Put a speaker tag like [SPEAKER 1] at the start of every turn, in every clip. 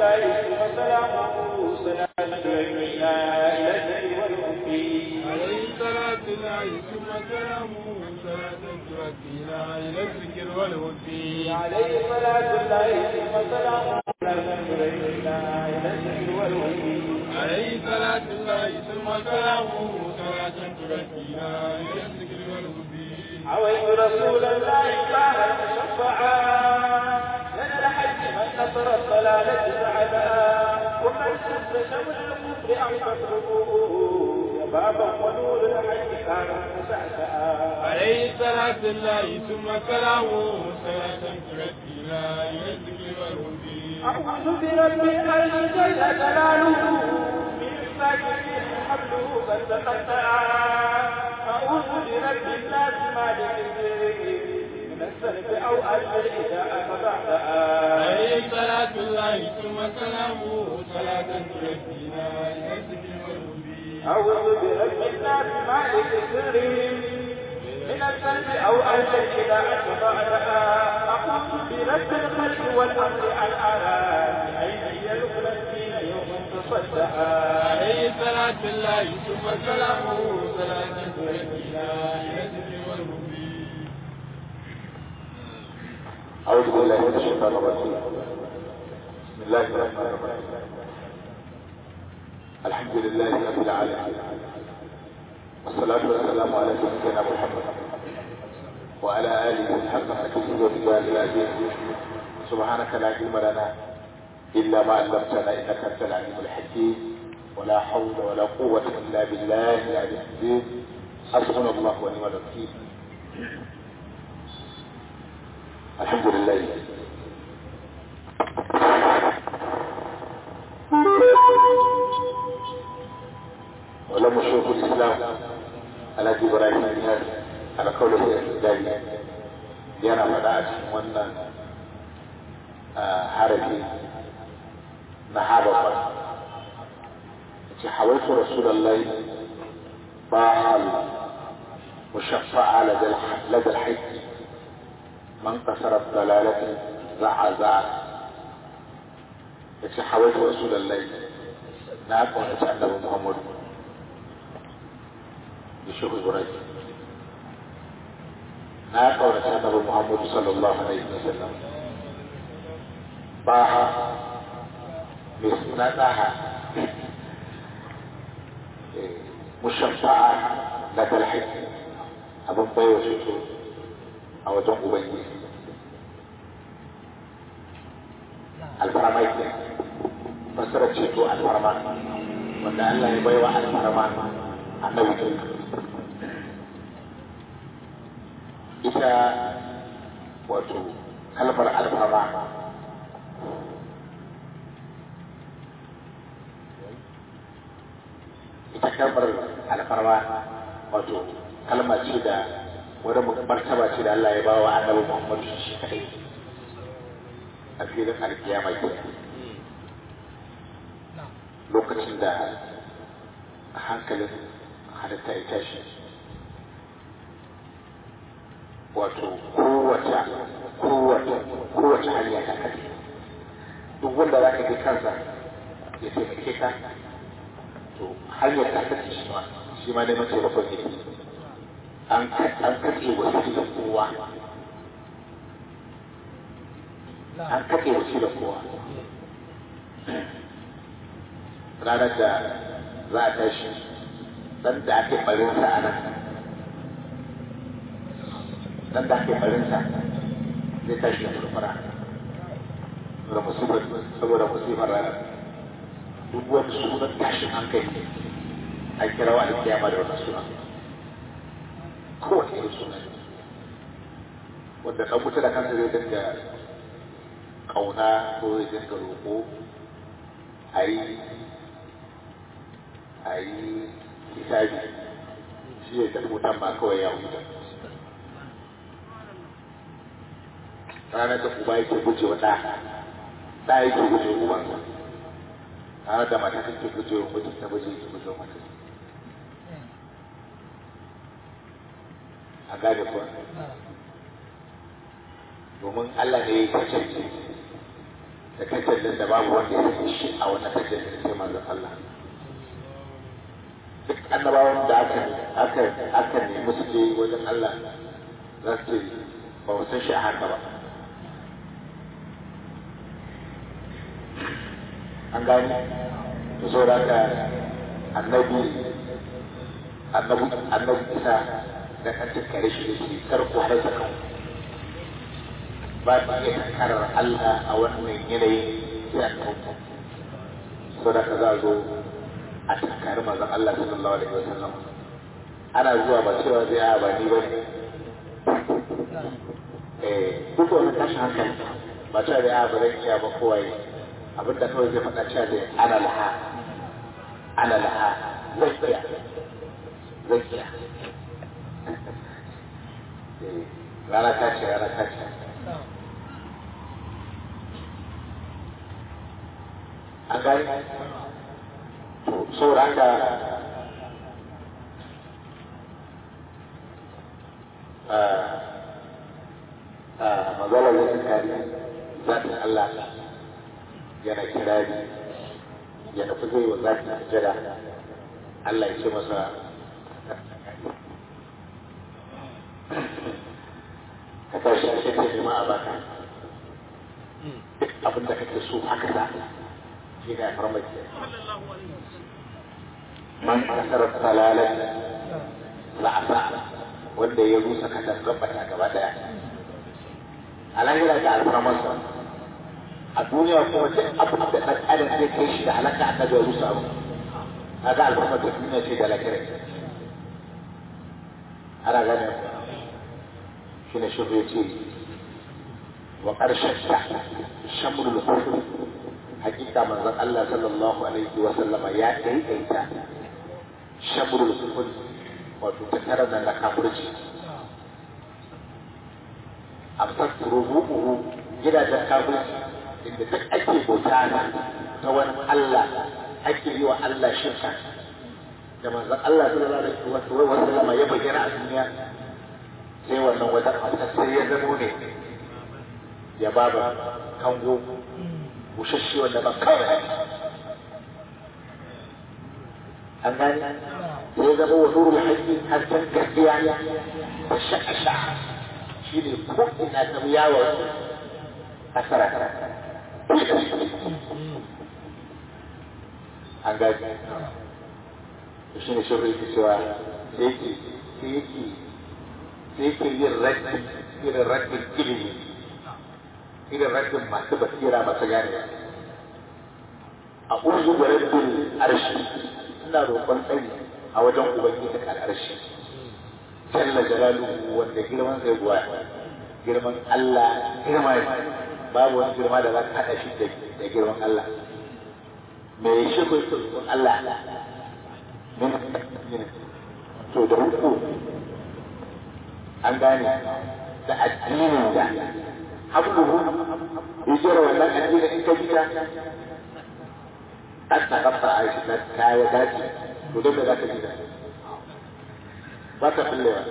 [SPEAKER 1] الله وسلامه صلاة تؤمنا إلى الذكر والوفي
[SPEAKER 2] عليه صلاة الله ثم سلامه صلاة تؤدينا إلى الذكر والهدي
[SPEAKER 1] عليه صلاة الله ثم سلامه صلاة تؤمنا إلى الذكر والوفي
[SPEAKER 2] عليه صلاة الله ثم سلامه صلاة تؤدينا إلى الذكر والهدي
[SPEAKER 1] عويت رسول الله كان مشفعا لنا الحج من نصر الضلالة سعدا ومن سد شمل الكفر أن تطلبوه يا بابا ونور الحج كان مسعسعا
[SPEAKER 2] عليه صلاة الله ثم سلامه صلاة تؤدينا إلى الذكر والهدي
[SPEAKER 1] أعوذ برب العالمين جل جلاله من ساكنين حبله قد تقطعا أعوذ برب الناس مالك الدين من السلب أو أجل إذا أخضعتها
[SPEAKER 2] عليه صلاة الله ثم سلامه صلاة تؤدينا إلى الذكر والهدي
[SPEAKER 1] أعوذ برب الناس مالك الدين من السلب أو أجل إذا أخضعتها أعوذ برب الخلق والأمر الآلام أين يلقى الدين يوم تصدعا
[SPEAKER 2] عليه صلاة الله ثم سلامه صلاة تؤدينا إلى الذكر والهدي
[SPEAKER 3] أعوذ بالله من الشيطان الرجيم بسم الله الرحمن الرحيم الحمد لله رب العالمين والصلاة والسلام على سيدنا محمد وعلى آله حق حكمه وبجاه العزيز سبحانك لا علم لنا إلا ما علمتنا إنك أنت العليم الحكيم ولا حول ولا قوة إلا بالله العلي العظيم حسبنا الله ونعم الوكيل الحمد لله ولما شيخ الاسلام على ابراهيم الناس على قوله الاعتدالي yana faɗa a cikin wannan harafi na hababa ce hawaitu rasulallahi ba al mushaffa'a ladal haƙƙi من كسر الضلالة زع زع yace hawaitu rasulullahi na kaunaci annabi muhammad da shehu ibrahim na kaunaci annabi muhammad sallallahu alaihi wasallam baha mai suna ɗaha mushabba'a da dalhaki abin baiwa shi a wajen ubangiji alfarma ke fasara ceto alfarma wanda Allah ya baiwa alfarma annabi ke ita wato kalmar alfarma ita kalmar alfarma wato kalma ce da wani martaba ce da Allah ya ba wa annabi Muhammadu shi kadai a filin alkiyama ke lokacin da hankalin halitta ya tashi wato kowace kowace kowace hanya ta kai duk wanda za ka ji kansa ya taimake ka to hanyar ta kace shi ma shi ma neman taimakon ne an katse wasilar kowa an katse wasilar kowa ranar da za a tashi dan da ake barinsa a nan dan da ake barinsa zai tashi da murmura da musibar saboda musibar ranar duk wani sunan tashin hankali an kira wa alkiyama da wannan sunan kowace irin suna wanda ɗan mutu da kansa zai dinga ƙauna ko zai dinga roƙo a yi a yi hisabi shi ya tafi wutan ma kawai ya huta ranar da uba yake guje wa ɗa ɗa yake guje wa ubansa ranar da mata take guje wa mutum ta guje yake guje wa mata a gane kuwa domin Allah ne ya kasance da kai tallin da babu wanda ya sani shi a wannan tajallin sai manzon Allah duk annabawan da aka aka aka nemi su je wajen Allah za su ce ba mu san shi a haka ba an gani da so da haka annabi annabi annabi isa da kan tukkare shi da shi karko har zakan ba ta iya tunkarar Allah a wannan yanayi sai an kauta so da ka za a zo a tunkari mazan Allah sallallahu alaihi wasallam ana zuwa ba cewa zai a ba ni ba ne eh duk wani tashin hankali ba cewa zai a ba zan iya ba kowaye abin da kawai zai faɗa cewa zai ana laha ana laha zan iya zan iya rana ta ce rana ta ce an gani to saboda haka magalar wasu kari zafin Allah yana kirari ya nufi zai wa zafin sujada Allah ya ce masa ka tashi a cikin nema a baka duk abin da kake so haka za shi ne a farmaki man asarar salalar la'asa wanda ya rusa kadan gabata gaba daya a lahira da alfarmarsa a duniya kuma duk abin da ɗan adam zai kai shi da halaka a ya rusa abu kaga alfarmar ta duniya ce da lahira ana gane shi ne shi ya ce wa ƙarshen ta shamrul kufur hakika manzon Allah sallallahu alaihi wa sallama ya daidaita shamrul kufur wato tattara da na kafirci amsar rubu'uhu gidajen kafirci inda duk ake bauta ta wani Allah ake yi wa Allah shirka da manzon Allah sallallahu alaihi wa sallama ya bayyana a duniya sai wannan wajen amsar sai ya zamo ne ya baba kango bushashe wanda ba kawai an gani sai ya zama wa nurul haƙi hasken gaskiya da sha'asha shi ne ko ina ta yawon asara an gani shi ne shirin yake cewa sai yake sai yake sai yake yin raddin irin raddin ilimi irin raddin masu basira masu gane a uzu da raddin arshi ina roƙon tsari a wajen ubangiji al'arshi jalla jalaluhu wanda girman zai buwa girman Allah girma ne babu wani girma da za ka haɗa shi da girman Allah me shi ko tsoron Allah min to da ruku an gane da addinin da habluhu yajira wannan addinin in ka jira ta kafa a shi ta kaya dace to dai ba za ka jira ba ta fullewa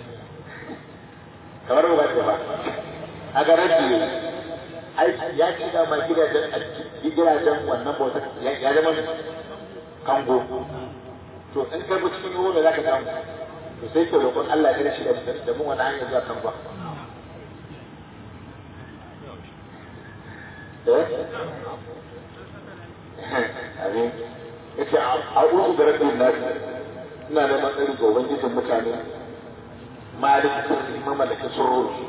[SPEAKER 3] kamar ba ta ba a ga rabbi ne ai ya ci da ma gidajen gidajen wannan bauta ya zama kango to in ka bi cikin ruwa za ka samu to sai ke roƙon Allah ya shi da mun wani hanyar zuwa kango Amin. Yace a uzu da rabbin nas ina da matsayin ga ubangijin mutane malik sirri mamalakin sururi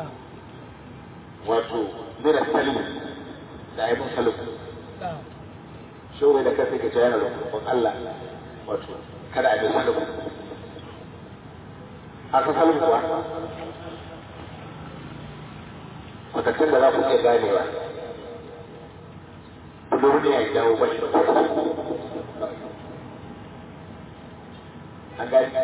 [SPEAKER 3] wato mira salim da aibin salim shawai da kai ka ce yana da kurkun Allah wato kada a bi salim a ka salim kuwa kwatattun da za ku iya ganewa duniya ya dawo bashi da an gane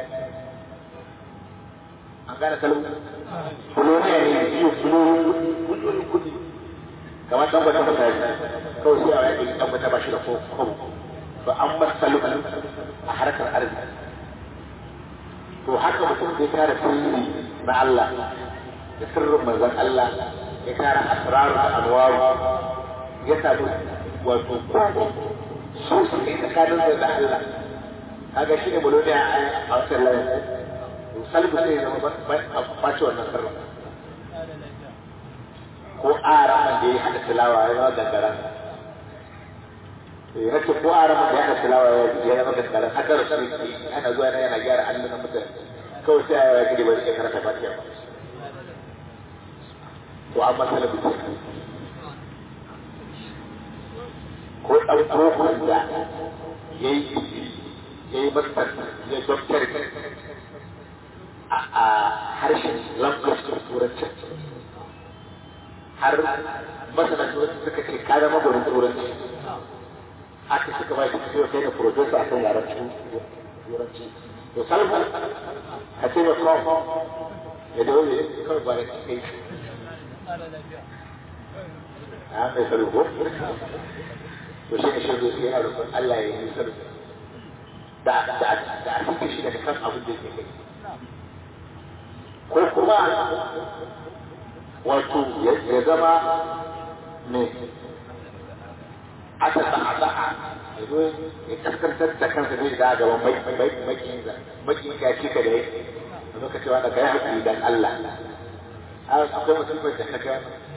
[SPEAKER 3] an gane kalmu fuloniya ne biyu fuloni kudi kamar dan gwata ba tare kawai sai a yaƙi dan gwata ba shi da ko kwabo to an bar kalmu a harkar arziki to haka mutum zai kare sirri na Allah da sirrin manzon Allah ya kare asraru da anwaru ya samu wato kwano sosai tsakanin da Allah kaga shi ne muloniya a wancan layin salbu sai ya zama a ɓace wannan sarrafa ko araman da ya haɗa tilawa ya zama gangaren ya ce ko araman da ya haɗa tilawa ya zama gangaren haka da su ana zuwa yana yana gyara allon mutane kawai sai ya gidi ba zai iya karanta fatiha ba to amma salabu ce ko ɗan tsohon da ya yi ya yi masar ya doktor a harshen language turanci har masana turanci suka ce ka zama gwanin turanci haka suka ba shi ciwo kai da professor a kan yaren turanci to salma ka ce da kawo ya da wani kawai ba da cikin a mai salu ko to shi ne shi zai yana rukun Allah ya yi salu da da da a cikin shi daga kan abin da yake kai ko kuma wato ya zama ne aka sa'a sa'a ya zo ya kaskantar da kansa zai da gaban makin makin ya ce ka da yake a zo ka cewa da kai haƙi dan Allah akwai mutum bai da kaga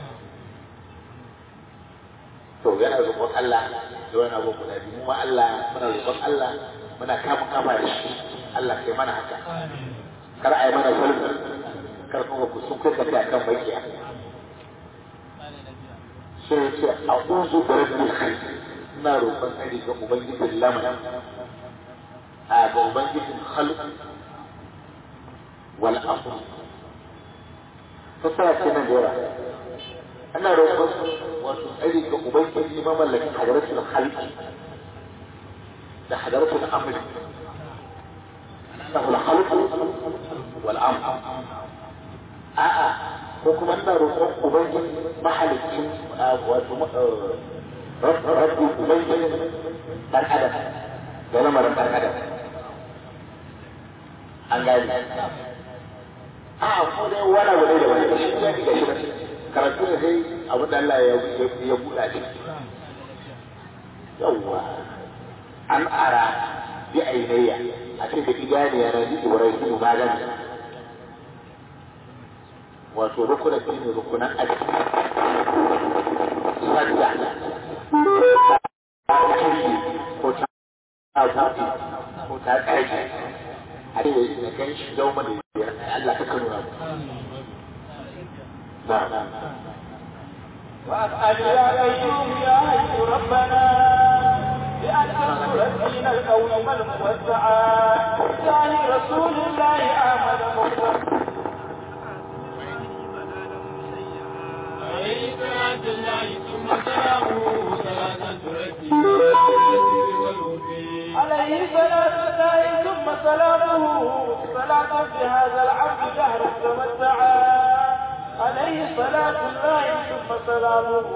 [SPEAKER 3] to yana roƙon Allah da wani abu guda biyu mu ma Allah muna roƙon Allah muna kama kama da shi Allah kai mana haka kar a yi mana sulhu kar kuma ku sun kai kai akan bakiya sai ya ce a uzu da rabbil khair ina roƙon tsari ga ubangijin lamarin a ga ubangijin khalq wal amr fassara ce nan da yawa ana roƙon wato tsari ga ubangiji mamallakin hadaratul khalq da hadaratul amr له الخلق والأمر a'a ko kuma ina roƙon ubangiji mahalicin wato rabbi ubangiji dan adam da lamarin dan adam an gani a'a ko dai wani abu ne da wani shi ne ga shi karatu ne sai abu da Allah ya ya buɗa shi yawwa an ara bi ainiya a ce da idaniya na ji ibrahim magani wato rukunan shi ne rukunan aiki sadda ko ta abuti ko ta tsaki a ce da gan shi yau mana biyar Allah ka nuna mu na
[SPEAKER 1] وأسأل يا أيوب يا حي ربنا بأن أنصر الدين القوم الموسعا ثاني رسول الله أحمد مصطفى
[SPEAKER 2] عليه صلاة الله ثم سلامه صلاة تركي
[SPEAKER 1] عليه صلاة الله ثم سلامه صلاة في هذا العبد دهر تمتعا عليه صلاة الله ثم سلامه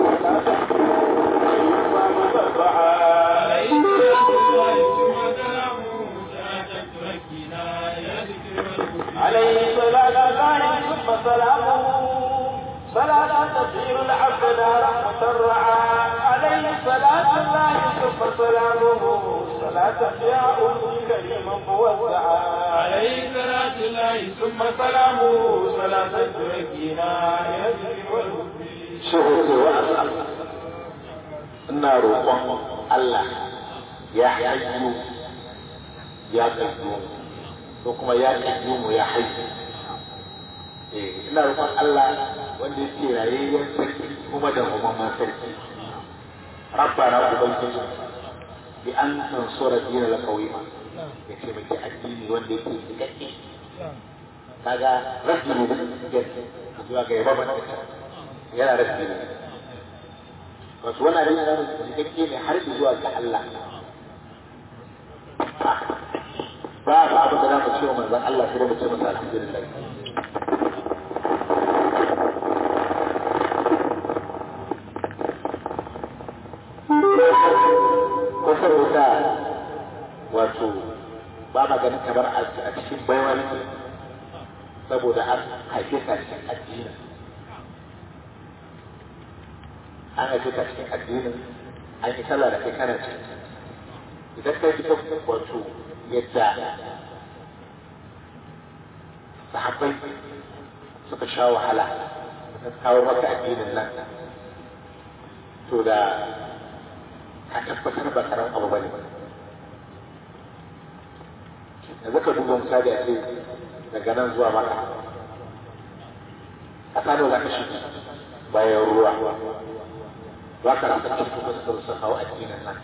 [SPEAKER 1] صلاة
[SPEAKER 2] عليه صلاة الله ثم سلامه صلاة تركينا يا ذكر والوفي
[SPEAKER 1] عليه صلاة الله ثم سلامه صلاة تسير العبد نارا مترعا عليه صلاة الله ثم سلامه صلاة فيها أمي كريما موسعا
[SPEAKER 2] عليه صلاة الله
[SPEAKER 1] ثم سلامه صلاة تركينا إلى الذكر والوفي
[SPEAKER 3] shehu ce wa asal ina roƙon Allah ya hayyu ya qayyu ko kuma ya qayyu ya hayyu eh ina roƙon Allah wanda yake rayayyen sarki kuma da umman sarki rabbana ubangiji bi an tansura dinal qawima ya ce miki addini wanda yake cikakke kaga rabbi ne da zuwa ga yaba yana rabbi ne wato wannan abin yana da cikakke ne har zuwa ga Allah ba fa abin da za mu ce wa manzon Allah sai da mu ce masa alhamdulillah ko saboda wato ba ma ganin kamar a cikin baiwar saboda an haife ka cikin addini an haife ka cikin addinin an yi sallah da kai kana ciki idan kai ji wato yadda sahabbai suka sha wahala suka kawo maka addinin nan to da ka tabbatar ba karamin abu bane yanzu ka duba misali a ce daga nan zuwa maka a sano za ka shi bayan ruwa za ka rasa cikin wasu da su kawo addinin nan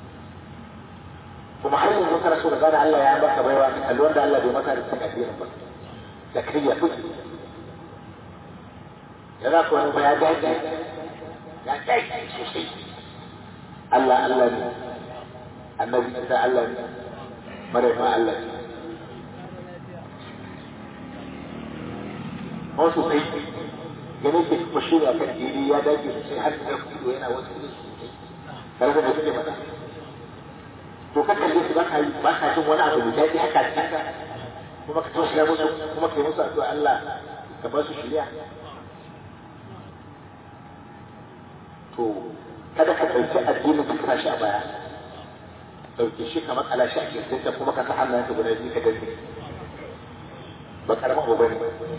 [SPEAKER 3] kuma har yanzu kana so da gane Allah ya maka baiwa ka kalli wanda Allah bai maka da cikin addinin ba da kai ya fi yana ko wani baya daji ya daji sosai Allah Allah ne annabi Isa Allah ne Maryam Allah ne ko sosai gane ke kuma shi ne akan dini ya dace sosai har da kudo yana wasu ne sosai tare da suke mata to ka kalle su ba ka yi ba ka jin wani abu da daɗi haka cikin ka kuma ka tausaya musu kuma ka yi musu addu'a Allah ka ba su shiriya to kada ka ɗauki addinin ka sa shi a baya ɗauke shi kamar ala shi a kirkinta kuma ka sa hannayen ka guda biyu ka danne ba karamin abu bane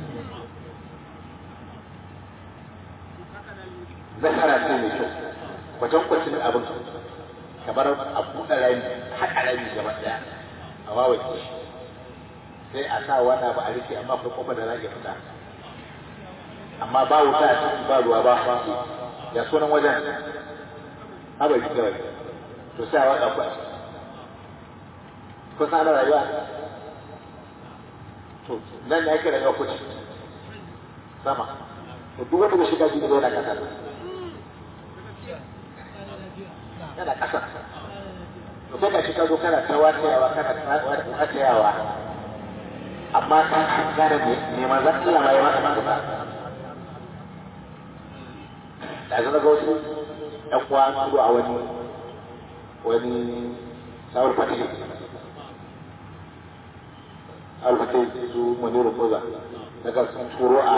[SPEAKER 3] nasara ce mai kyau wajen kwacin abin kamar a buɗe rami haƙa rami gaba ɗaya a wawace shi sai a sa wani abu a rike amma akwai kofar da za ka fita amma ba wuta a ciki ba ruwa ba haske ya sunan wajen haɓar ji kawai to sai a watsa ku a ciki kun san ana rayuwa to nan ne ake rayuwa kuci sama to duk wanda bai shiga jini yana kasa yana kasa to sai ka shi ka zo kana ta watayawa kana watayawa amma ka gane ne manzan Allah ma ya maka maka da zana ga wasu ɗan uwa turo a wani wani sawar fatih sawar fatih su maniru koza daga sun turo a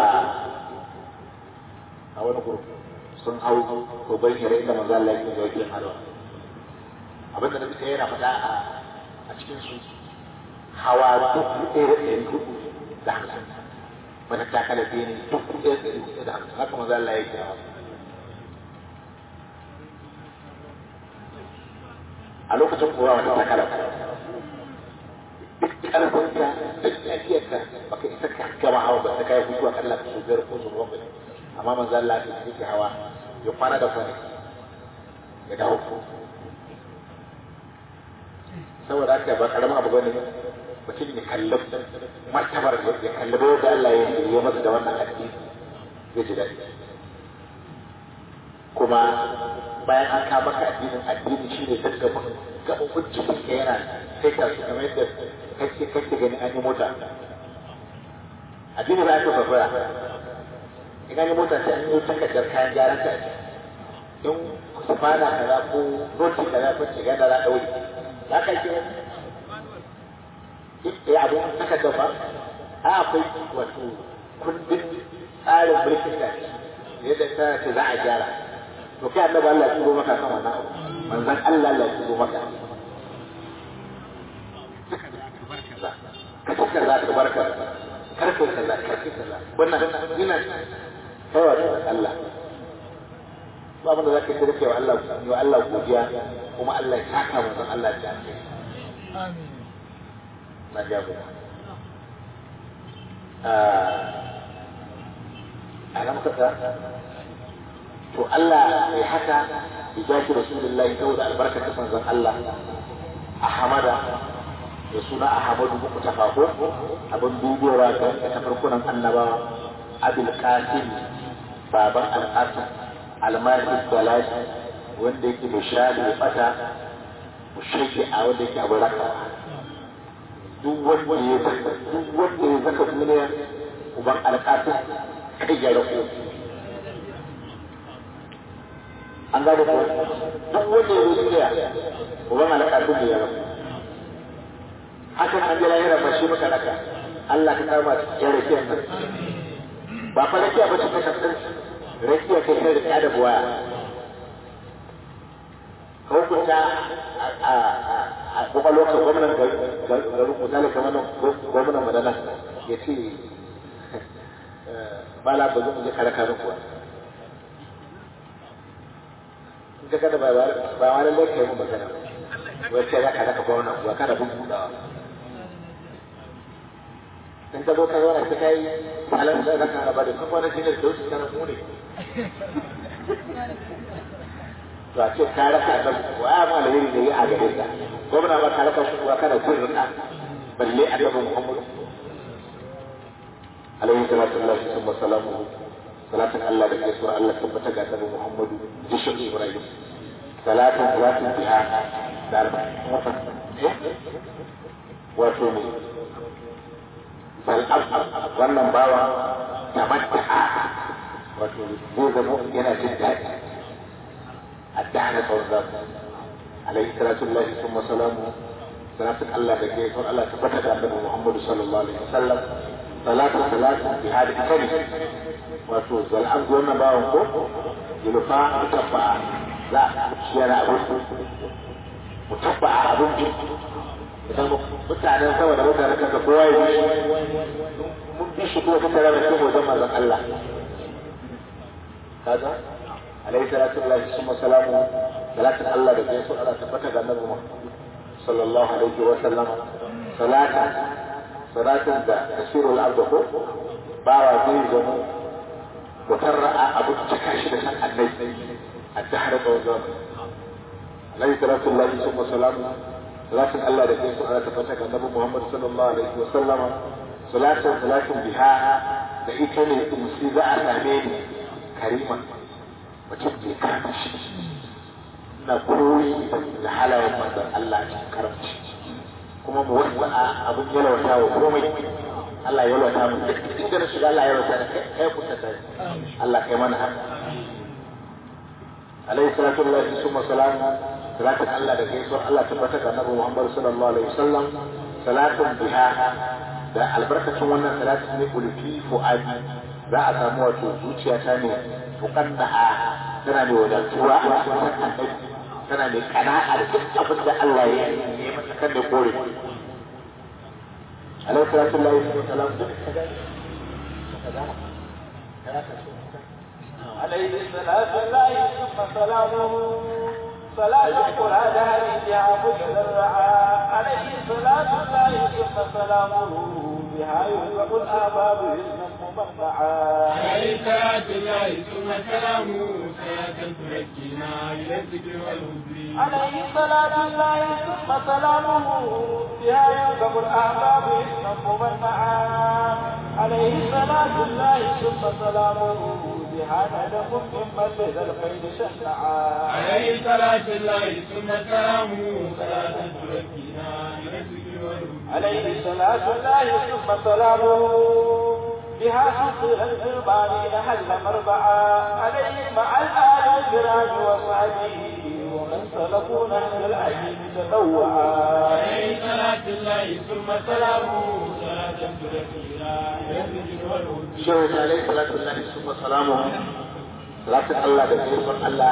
[SPEAKER 3] a wani gurfi sun hau ko bai hira inda manzo Allah yake yake halwa abin da nabi yana faɗa a a cikin su hawa dubu ɗaya da ɗari hudu da hamsin wata takala biyu ne dubu ɗaya da ɗari hudu da hamsin haka manzo Allah yake hawa a lokacin kowa wata takala duk ƙarfinka duk lafiyarka baka isa ka gama hawa ba ta kai hutu a kalla ka so biyar ko su ruwan bai amma manzo Allah ya yake hawa ya kwana da kwana ya dawo saboda haka ba karamin abu bane mutum ya kalli martabar ya kalli bai da Allah ya yi masa da wannan addini zai ji daɗi kuma bayan an kama ka addinin addini shi ne daga gaɓoɓin cikin ka yana kai ka su kamar yadda kake kake gani an yi mota addini ba ya ka fafara in an yi mota sai an yi takardar kayan gyaran ta in sufana kaza ko roti kaza ko ce ganda za a ɗaure za ka yi ya abu takardar ba a akwai wato kundin tsarin mulkin da yadda ta ce za a gyara to kai annabi Allah ya turo maka kan wannan abu manzon Allah Allah ya turo maka ka ci kaza ka barka karfe kaza karfe kaza wannan ina kawai da Allah ba abin da za ka yi rike wa Allah yi wa Allah godiya kuma Allah ya saka manzon Allah ya ce na gaba a nan kasa to Allah ya haka ya jaki rasulullahi saboda albarkar manzon Allah a hamada da suna Ahmadu muku tafako abin dubewa ga ta farkunan annabawa Abul Qasim baban Al-Qasim Al-Malik Dalal wanda yake da shali ya fata mushaki a wanda yake abu raka duk wanda ya zaka duk wanda ya zaka duniya uban Al-Qasim kai ya rako an gane ko duk wanda ya zo duniya uban Al-Qasim ya rako hakan an jira yana bashi maka raka Allah ka kama ya rakiyar nan ba fa rakiya ba ce ta kasar rakiya kai kai rika da buwaya ka hukunta a kwakwalwar ka gwamnan garin misali kamar nan gwamnan madana ya ce mala ba zan je kare kanin kuwa in ka kada ba wani lokacin yi mun magana wai ce za ka zaka gwamnan kuwa kada bin budawa in ka zo ka zo na ta kai halin da zaka ba da kuma wani shine da wasu kana mu ne to a ce ka raka da wa ya ma alheri ne a gare ka gwamna ba ka raka shi kuwa kana kun rika balle annabi Muhammad alaihi salatu wallahi wa salamu salatin Allah da gaisuwar Allah tabbata ga annabi Muhammad da shi Ibrahim salatin salatin biha da wato ne wannan bawa tamatta'a wato zai zama yana jin daɗi الدعنا فوزات عليه صلاة الله ثم سلامه صلاة الله بكيت الله تفتح عند محمد صلى الله عليه وسلم صلاة صلاة بهذه الكلمة وتوز والأرض وانا باوكو يلفا متفع لا شيرا أبو متفع أبو idan mutanen sama da mutanen kasa kowa ya bi mun bi shi kuma kusa da mai wajen mazan Allah kaga عليه صلاة الله ثم سلامه صلاة الله بجيسو على تفتح النبي محمد صلى الله عليه وسلم صلاة صلاة دا تسير الأرض فوق باوا زي زمو وترى أبو تكاشي لسان النبي الدهر وزام عليه صلاة الله ثم سلامه صلاة الله بجيسو على تفتح النبي محمد صلى الله عليه وسلم صلاة صلاة بها da ita ne musu za a same ni karima mutum bai kama shi na koyi da halayen manzon Allah cikin karamci kuma mu wasu a abin yalwata wa komai Allah yalwata mu duk inda na shiga Allah yalwata da kai kusa ta Allah kai mana haka alaihi salatu wallahi summa salamu salatin Allah da gaisuwar Allah tabbata ga Annabi Muhammad sallallahu alaihi wasallam salatun biha da albarkacin wannan salatin ne ulfi fu'adi za a samu wato zuciya ta ne tuqannaha tana mai wadatuwa a cikin annabi tana mai kana'a da duk abin da Allah ya yi mata kan da kore alaihi salatu lillahi wa salam
[SPEAKER 1] عليه الصلاة الله ثم سلامه صلاة القرآن هديها مجد الرعاء عليه الصلاة الله ثم سلامه بها يغلق الآباب يسلم ممنعا
[SPEAKER 2] عليه صلاة الله ثم سلامه صلاة تركينا إلى الذكر والهدي
[SPEAKER 1] عليه صلاة الله ثم سلامه بها يغلق الآباب يسلم ممنعا عليه صلاة الله ثم سلامه بها ندم ممن لدى الخير شنعا
[SPEAKER 2] عليه صلاة الله ثم سلامه صلاة تركينا إلى الذكر والهدي
[SPEAKER 1] عليه صلاة الله ثم سلامه بها حصر القربان أهل مربعا عليه مع الآل الكرام وصحبه ومن سلكوا نهج العجيب تنوعا
[SPEAKER 2] عليه صلاة الله ثم سلامه صلاة تركينا إلى الذكر والهدي
[SPEAKER 3] shehu alaihi salatu wallahi summa salamu salatin Allah da gaisuwar Allah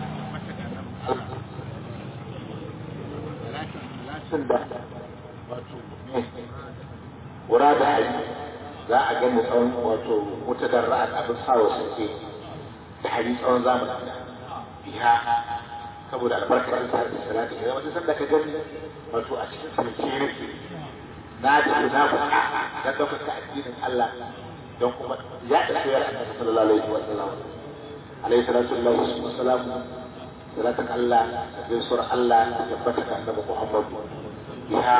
[SPEAKER 3] salatin da wato wura da hali za a gani tsawon wato wata darra abin sawa suke da hali tsawon zamani biya saboda albarkar ta da salati idan wata sanda ka gani wato a cikin sarki nake na ji na faɗa don ɗaukaka addinin Allah don kuma ya da soyar annabi sallallahu alaihi wa sallam alaihi salatu lillahi wa salam salatan Allah da gaisuwar Allah da tabbata ga annabi Muhammad biha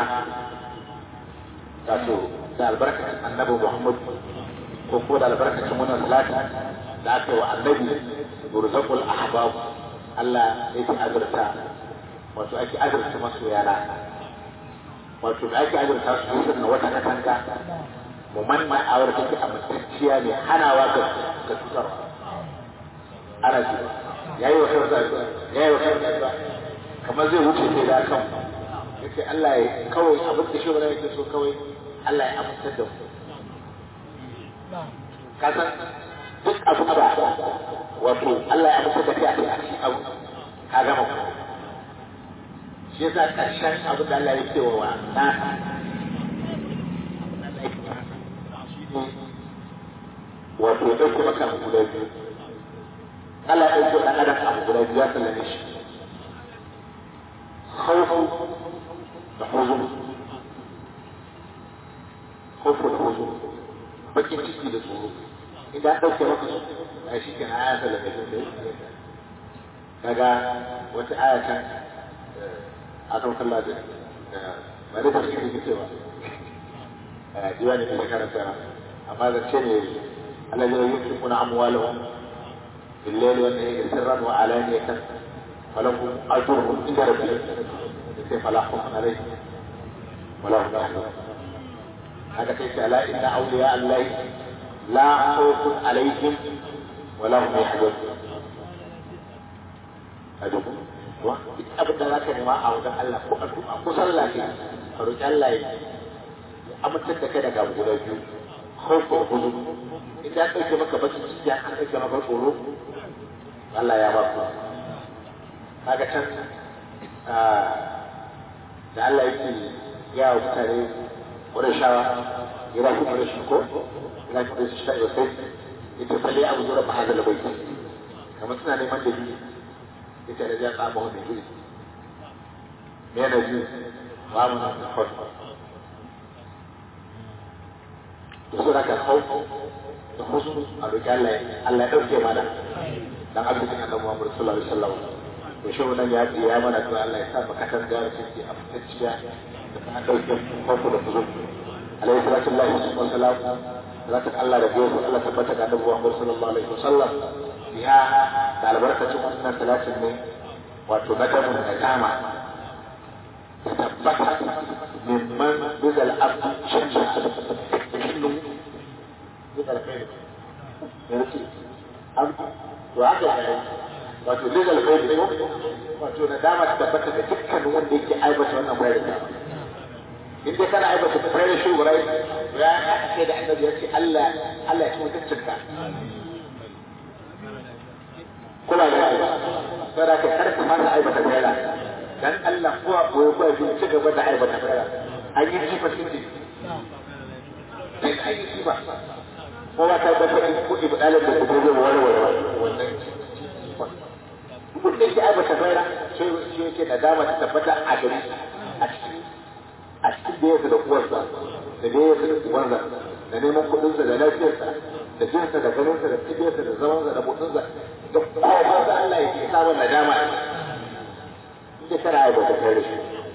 [SPEAKER 3] wato da albarkacin annabi Muhammad ko ko da albarkacin wannan salati da aka yi wa annabi burzaqul ahbab Allah ya fi azurta wato ake azurta masoyana wato da ake azurta su sun wata katanga mu manna a wadda take amintacciya ne hanawa ga ga cutarwa ana ji yayi wa kansa yayi wa kansa kamar zai wuce sai da kan yace Allah ya kawai abin da shi yake so kawai Allah ya amintar da mu ka san duk abu da wato Allah ya amintar da kai a cikin abu ka gama shi yasa karshen abin da Allah ya ce wa na wato ya ɗauke maka abu guda biyu Allah ya ɗauke ɗan adam abu guda biyu ya sallame shi khawfu da huzun khawfu da huzun bakin ciki da tsoro idan ɗauke maka su a shi ke aya sallame shi kaga wata aya can a kan kalla da ba da tafsiri ke cewa diwani ne karanta amma zance ne الذين ينفقون أموالهم بالليل والنهار سرا وعلانية فلهم أجرهم عند ربهم فلا خوف عليهم ولا هم يحزنون هذا كيف ألا إن أولياء الله لا خوف عليهم ولا هم يحزنون أدوكم abin da za ka nema a wajen Allah ko addu'a ko sallah ce ka roƙi Allah ya amintar da kai daga guda biyu khawfu wa huzun idan an ɗauke maka bakin ciki an ɗauke maka tsoro Allah ya ba ku kaga can da Allah yake ya wa mutane ƙurashawa ya rafi ƙurashi ko ya rafi ƙurashi ta yau sai ita falle abu zuwa ba hazala bai kamar suna neman da biyu ita da ya tsaba wani biyu me na biyu ba mu na kawai da su raka hau da husnu a roƙi Allah Allah ya ɗauke mana dan arzikin annabi Muhammad sallallahu alaihi wasallam to shi wannan ya ya mana to Allah ya sa baka kan da take a fitacciya da kan ɗauke hauku da husnu alaihi salatu wa salam salatin Allah da gobe Allah tabbata da annabi Muhammad sallallahu alaihi wasallam ya da albarkacin wannan salatin ne wato na damu da dama tabbata mimman bizal abdu shanja cikin bizal kai yanzu an to haka ne wato bizal kai ne wato na dama ta tabbata da dukkan wanda yake aibata wannan bayar da in dai kana aibata bayar shi wurai ya ce da annabi ya ce Allah Allah ya ci mutuncinka kula da shi saboda ka karka fara aibata bayar dan Allah ko a koyi ko shi ci gaba da aibata fara an yi jifa sun ji dan an yi jifa ko ba ta dafa in kudi ba dalil da kuma zai warware wannan duk da yake aibata fara sai shi yake da dama ta tabbata a gari a cikin a cikin da yake da uwarsa da da yake da uwarsa da neman kudinsa da lafiyarsa da jinsa da ganinsa da tsibiyarsa da zamansa da mutunsa da kowa da Allah yake samun nadama a da tana aiwata kai da shi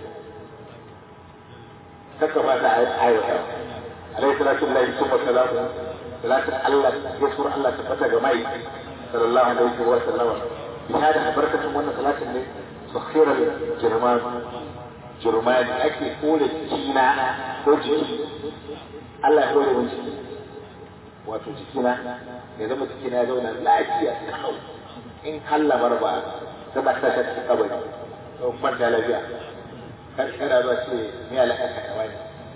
[SPEAKER 3] kaka ba ta aiwata alaihi salatu lillahi summa salamu salatu Allah ya sura Allah tabbata ga mai sallallahu alaihi wa sallam bi hada barkatun wannan salatin ne sakhira jirman jirman ake kore jikina ko jiki Allah ya kore mun jiki wato jikina ya zama jikina ya zauna lafiya kawai in hallamar ba zama ta shi kabari don kwanta lafiya kan kana zuwa ce me alaka ka kawai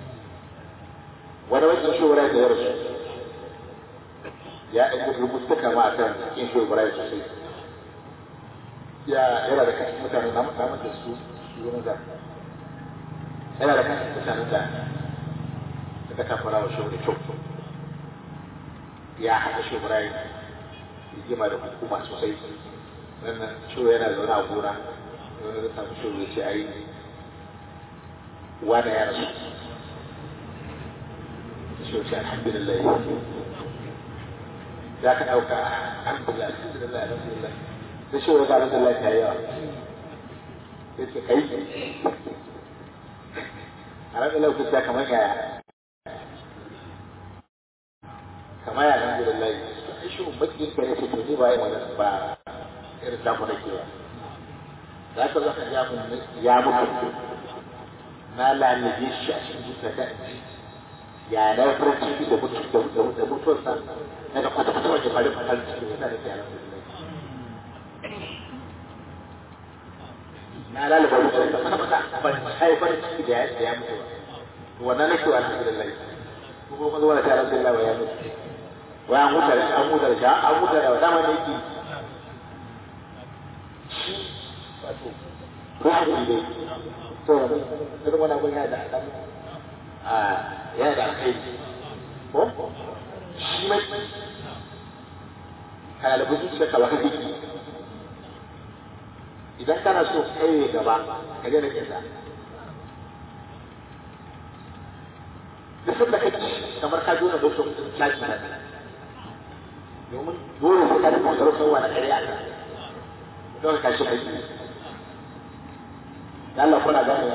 [SPEAKER 3] wani wajen shawara da ya rasu ya ɗan rubuta kama a kan cikin shawara sosai ya yana da kashin mutane na musamman da su shugaban da yana da kashin mutane da suka kafara wa shawara kyau ya haɗa shawara rigima da hukuma sosai wannan shawara yana zaune a gona wani da samu shuru ce ai wani ya rasu shi ce alhamdulillah za ka ɗauka alhamdulillah alhamdulillah alhamdulillah da shi wani alhamdulillah ta yawa sai ce kai alhamdulillah ku ta kamar yaya kamar ya alhamdulillah shi makin ka ne ce to ni ba yi wani ba irin tamu da ke ba za ka zaka ya mun ya mutu na lalace shi a cikin zuciya ta inji ya na farin ciki da mutu da da mutuwarsa na da kwata kwata wajen farin farin ciki yana da ke alhamdulillah na lalaba mutuwarsa kwata kwata ban sai farin ciki da ya mutu ba wannan nake alhamdulillah kuma kuma zuwa ta alhamdulillah wa ya mutu wa an huta an huta da an huta da dama ne yake shi wato ko haƙuri dai to irin wani abin yana da ɗan a yana da alkhairi ko shi mai kana da buzu da kawai biki idan kana so kai gaba ka daina kisa duk sanda ka ci kamar ka jona doktor caji na domin dole sai ka da kusurar sauwa na ƙarya a kan don ka shi aiki da Allah kuna gane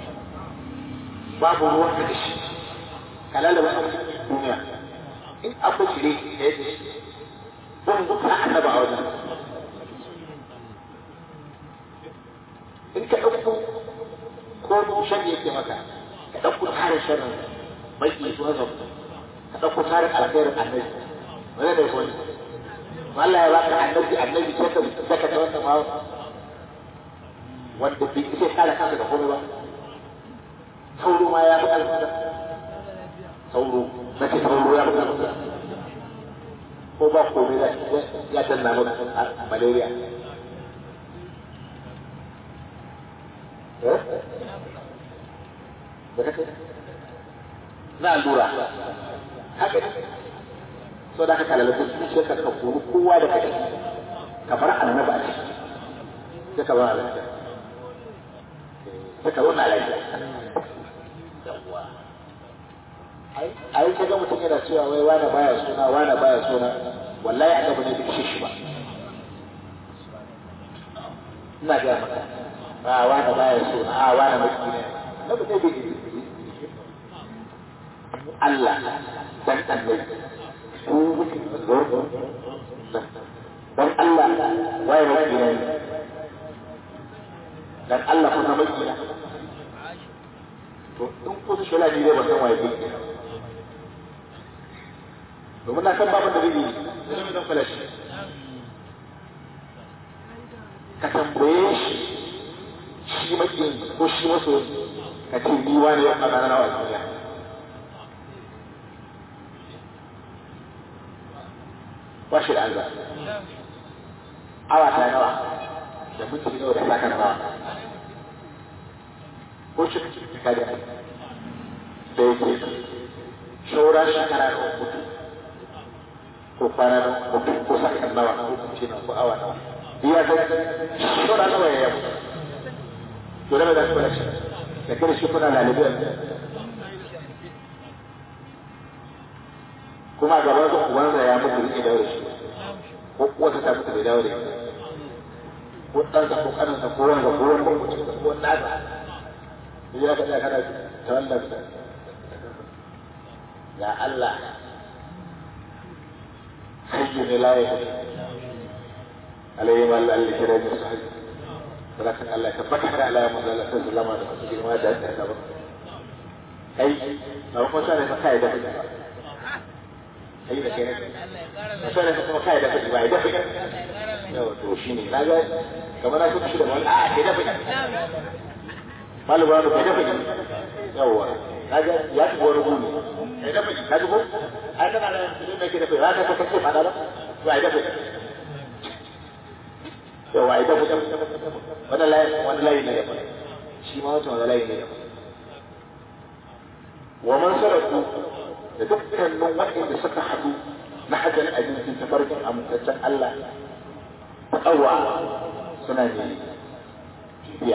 [SPEAKER 3] babu ruwan ka da shi ka lalaba a duniya in akwai shire da ya ce don ka annaba a wajen in ka ɗauko ko shan yake maka ka ɗauko tsarin sharrin mai ke zuwa zau ka ɗauko tsarin alkhairin annabi wani da wani Allah ya baka annabi annabi sai ka saka ta wannan ma wanda bai isa kare kansa da komai ba sauro ma ya fi alfada sauro na ce sauro ya fi alfada ko ba komai ya danna maka malaria na allura haka so da ka kalala su ce ka ka kuru kowa da kai ka bar annaba a ciki sai ka bar lafiya sai ka zauna lafiya ai ka ga mutum yana cewa wai wani baya suna wani baya suna wallahi annabi ne bai shi ba ina ga maka a wani baya suna a wani maki ne annabi ne bai Allah dan annabi dan Allah waye maki ne dan Allah kuma maki ne to in ko su shela ne ba san waye maki domin na san babu da zai yi zai zan falashi ka tambaye shi shi makin ko shi maso ka ce ni wani ya faɗa na wa duniya ba shi da alba awa ta nawa da minti nawa da saka nawa ko shi ka da da yake shaura shekara da mutu ko kwana na mutu ko sakan nawa ko kuce na ko awa nawa biya ga shaura nawa ya yabu to da da kuma shi da kare shi kuna lalibi kuma gaban su ubansa ya mutu rike daure shi ko wata ta mutu bai daure ko ɗansa ko ƙaninsa ko wanda ko wanda ko cikin ko nasa ya ga kana tawallar ya Allah hayyu ne la ya alayhi wa Allah alli kira ne sahi barakan Allah ka baka da Allah ya manzo Allah sallallahu alaihi wasallam da girma da da ba kai na ko sai ka kai da kai da kai ne sai ka kuma kai da kai ba da kai yau to shine naga kamar na so shi da wani a kai da kai malama da kai da kai yawa kaga ya ci wani gumi kai da kai ka ji ko ai kana da shi mai kai da kai haka ka kace fada ba to ai da kai yawa ai da kai wani layi wani layi ne shi ma wata wani layi ne wa man sarafu da dukkanin waɗanda suka haɗu na hajjar abincin tafarkin amintaccen Allah ƙawa suna ne biya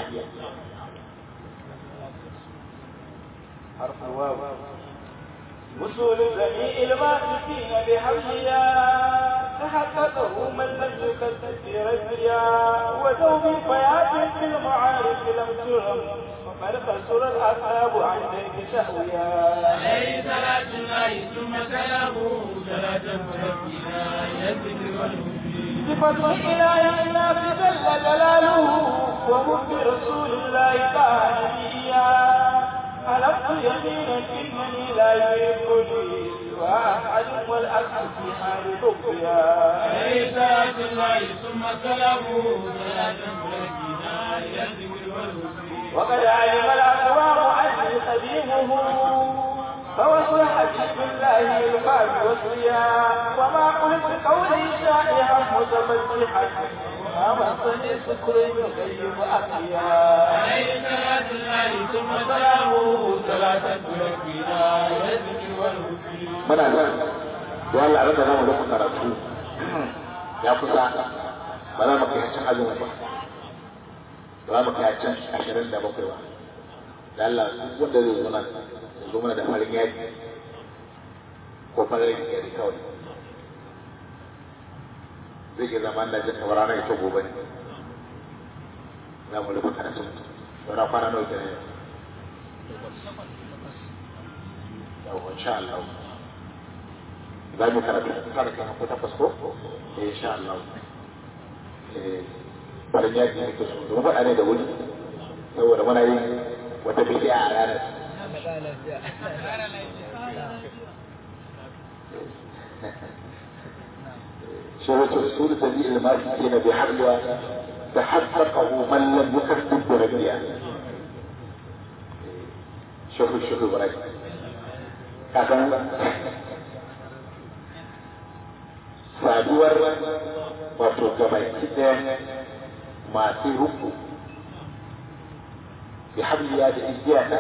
[SPEAKER 1] حرف الواو وصول جميع الماسكين بحملها تحققه من لم يكذب في رجلها ودوم فيات في المعارف لم ترم وقد خسر الاصحاب عن ذلك سهويا
[SPEAKER 2] عليه صلاة الله ثم سلامه صلاة ربنا يذكر والهدي
[SPEAKER 1] بفضل إله الناس جل جلاله وحب رسول الله تعالى نبيا حلفت يمينا انني لا يحبني سوى احد والاكل في حال حبها
[SPEAKER 2] عليه صلاة الله ثم سلامه صلاة ربنا يذكر والهدي
[SPEAKER 1] وقد علم الاقوام عني خديمه فوصل حبيب الله القلب وصيا وما قلت قولي شائعا متفتحا ما مسني سكر يغيب أقيا
[SPEAKER 2] عليه صلاة الله ثم سلامه صلاة تركنا إلى الذكر والهدي
[SPEAKER 3] muna nan da Allah ran da zamu rufe karatu ya kusa ba za mu kai cin azumi ba ba za mu kai cin ashirin da bakwai ba da Allah duk wanda zai zo nan ya zo mana da farin yaji ko farin yaji kawai zai ke zama da jin kamar ranar ita gobe ne za mu rufe karatu saura kwana nawa kenan yau insha Allah za mu karatu tare da ko takwas ko eh insha Allah eh farin yaji ne ke so domin faɗa ne da wuri saboda muna yin wata bidiya a ranar شرط أصول تبيع المالكين بحبلها تحققه من لم يكذب بربيع شوفوا شوفوا براي كذا saduwar wato gabaki ɗaya masu ruku bi habliya da igiya ta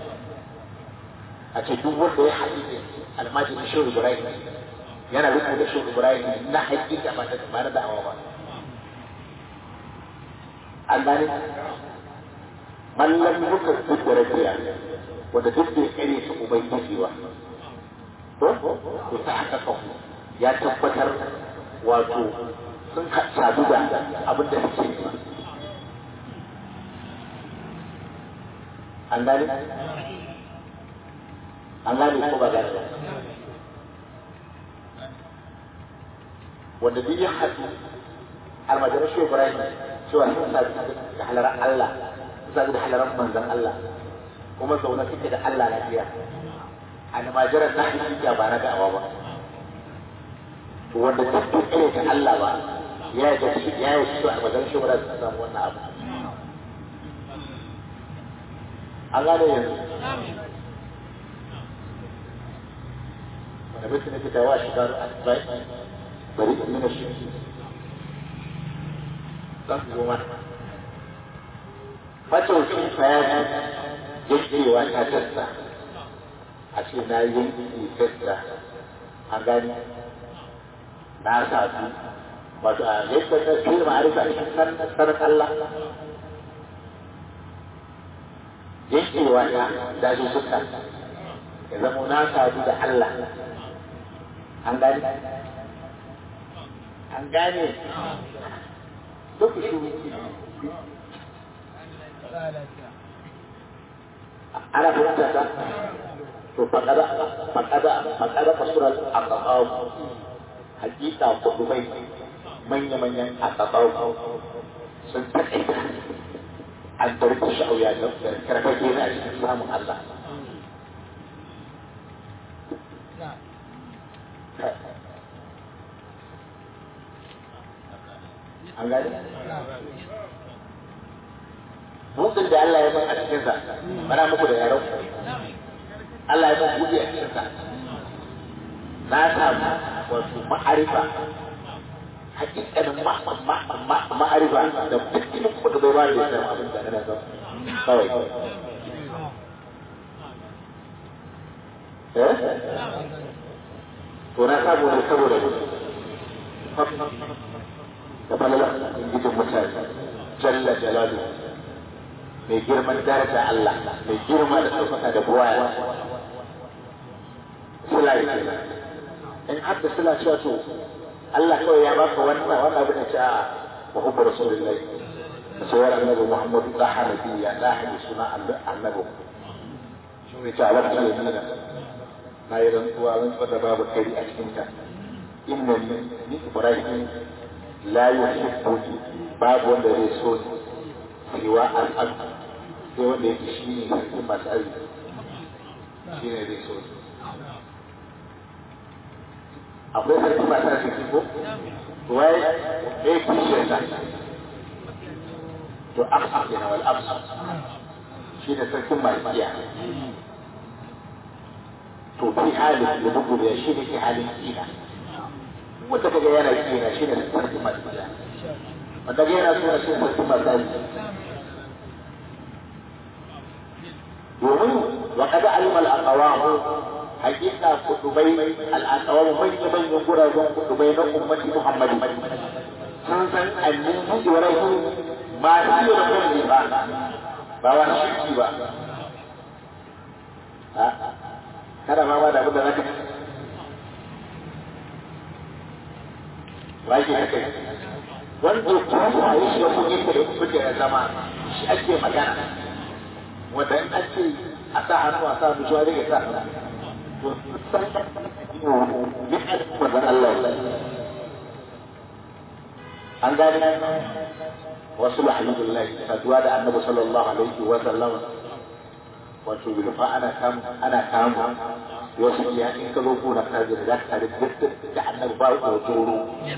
[SPEAKER 3] a ce duk wanda ya haɗu da almajin shehu ibrahim yana ruku da shehu ibrahim na haƙiƙa ba da ba na da'awa ba an gane mallam muka duk da rabiya wanda duk da ya kare su ubangiji ba ko to ta haka kafu ya tabbatar wato sun sadu da abin da suke nema an gane an gane ko ba gane ba wanda duk ya haɗu almajirar shi ibrahim cewa sun sadu da halarar allah sun sadu da halarar manzan allah kuma zaune suke da allah lafiya almajirar na hakika ba na da'awa ba wanda duk duk irin ta Allah ba ya yi gashi ya yi shi a wajen shi wadda su samu wannan abu an gane yanzu wanda mutum ne fita wa shigar asibai bari in nuna shi zan su goma macaucin fayani yankewa ta tasta a ce na yanki tasta an gani na sa su wato a yadda ta fi ma'arifa a cikin sanar Allah yankewa ta da su suka ya zama na sadu da Allah an gane an gane duk shi ana fahimta ta to faƙada faƙada faƙada fasurar a hakika kudubai manya-manyan asabau sun taƙaita an tarki sha'auya da karfage na cikin samun Allah. An gani? Buɗin da Allah ya mun a cikinsa, mana muku da yaron Allah ya mun buɗe a cikinsa. Na samu wato ma'arifa hakikanin ma'arifa da dukkanin kuɗa bai ba da ya samu abin da na zama kawai eh to na samu ne saboda da falala ingijin mutane jalla jalalu mai girman daraja Allah mai girma da ɗaukaka da buwaya sula kenan in har da suna cewa to Allah kawai ya baka wannan wannan abin da ce a wa hubbu rasulullahi da sayar annabi Muhammadu da hanabi ya da hadi suna annabi shi ne ta alaƙa da nuna na yi rantsuwa rantsuwa da babu kari a cikin ta inna ni ni Ibrahim la yuhibbuni babu wanda zai so ni siwa al-ab sai wanda yake shi ne sarki masu arziki shi ne zai so ni akwai sarki masu arziki ko wai ɗaya kishiyar sa to afsa kenan wal afsa shi ne sarkin malikiya to fi halin da bugu da shi ne ke halin kina wanda kaga yana kina shi ne sarkin malikiya wanda ga yana suna shi sarki masali domin wa kada alima al-aqwamu hakika kudubai al-aqwamu manyan manyan guraben kudubai na ummati muhammadi sun san annabi ibrahim ma shi da kulli ba ba wa shi ba kada ma ba da abin da zaka ba shi haka wanda ya yi shi da kuɗi da kuke da zama shi ake magana wanda in an ce a sa hannu a sa hannu shi wani ya sa to san ne a wanda Allah ya an gane wasu alhamdulillah saduwa da annabi sallallahu alaihi wa sallam wato bilfa ana kamu ana kamu wasu ya in ka zo kuna ka ji da ka da da annabi ba ko tsoro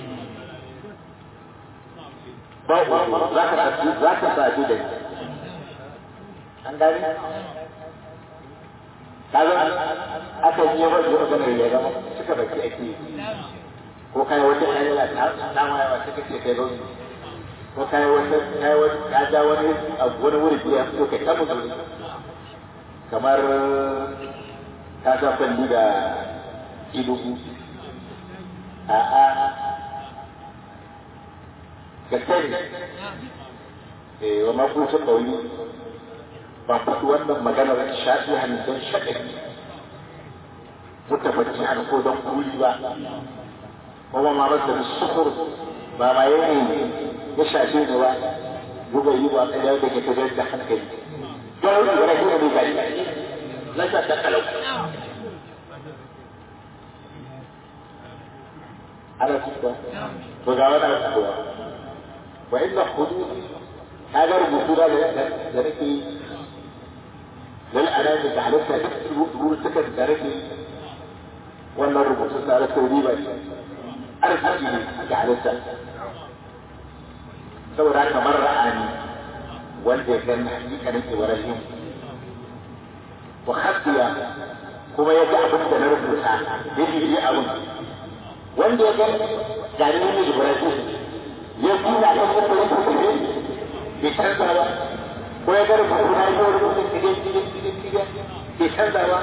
[SPEAKER 3] ba ko za ka sadu za ka sadu da ni an gani kaga aka yi yawa da maganar ya gama suka baki ake ko kai wata ayyala ta ta ma yawa suka ce kai zo ko kai wata kai wata ka ja wani abu wani wuri ya fito kai ta mutu kamar ta sa kwalli da ilugu a a gaske ne eh wa makucin ɗauri ban faɗi wannan maganar shafi hannun shaɗari muka bacci hannu ko don kuli ba kuma ma masa da sukur ba ma yayi ya shafe ne ba buga yi ba ɗaya da ke tafiyar da hankali don wani da rahi da bai lasa ta kalau ana kuka to ga wani abu kuwa wa inna hudud ka ga rubutu da da nake lal anam da halitta duk rubutukan da nake wannan rubutun da nake riba ne arziki ne ga halitta saboda kamar ra'ani wanda ya gani hakikanin ibrahim wa khatiya kuma ya ga abin da na rubuta ya yi abin wanda ya gani gani ne ibrahim ya kula kan wanda ya rubuta ne bai canza ba ko ya ga rubutu na yi rubutu tige tige tige tige bai canza ba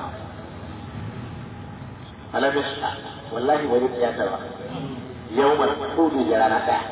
[SPEAKER 3] alamis wallahi wani tiyata ba yau mai kudu da rana ɗaya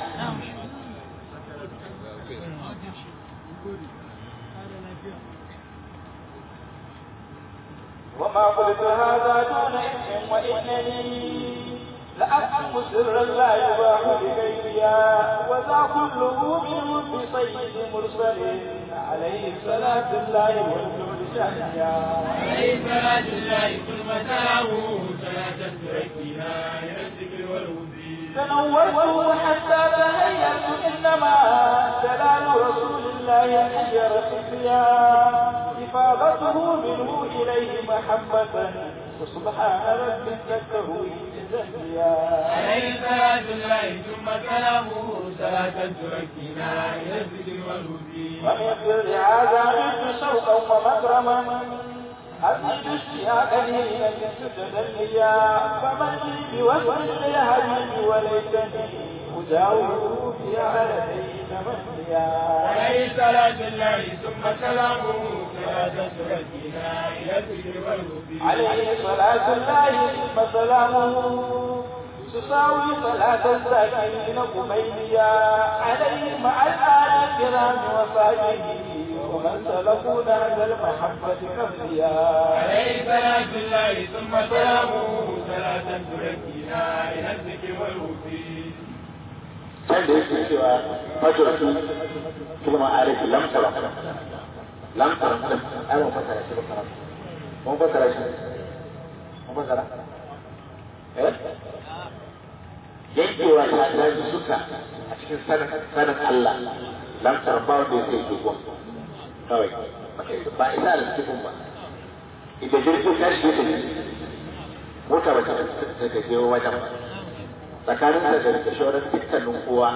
[SPEAKER 1] وما قلت هذا دون إثم وإنني لأكتم سرا لا يباح لغيريا وذا كله من بصيد مرسل عليه صلاة الله والنور شهيا
[SPEAKER 2] عليه صلاة الله ثم سلامه صلاة تركنا إلى الذكر والوزير
[SPEAKER 1] تنورت حتى تهيأت إنما جلال رسول الله حجر خفيا إفاضته منه إليه محبة وسبحان رب ذكره تزكيا
[SPEAKER 2] عليه صلاة الله ثم سلامه صلاة تركنا إلى الذكر والوزير
[SPEAKER 1] ومن سر هذا عرفت شوقا ومكرما أزيد اشتياقا إلى تتدليا فمن لي بوجه الهدي وليتني أجاوره في عالمين منيا
[SPEAKER 2] عليه صلاة الله ثم سلامه صلاة تركنا إلى الذكر والوزير
[SPEAKER 1] عليه صلاة الله ثم سلامه تساوي صلاة الساكنين قميليا عليه مع الآل الكرام وصحبه ومن سلكوا نهج المحبة كفيا
[SPEAKER 2] عليه صلاة الله ثم سلامه صلاة تركنا إلى الذكر والوزير
[SPEAKER 3] can da yake cewa fajiratu kilma arifi lamtara lamtara din ai mun fasara shi fasara mun fasara shi mun fasara eh yankewa ta daji suka a cikin sanin sanin Allah lamtara ba wanda yake dogon kawai ba isa da cikin ba idan jirgin tashi ya tafi mota ba ta ta je wajen ba tsakanin da da da shawarar dukkanin kowa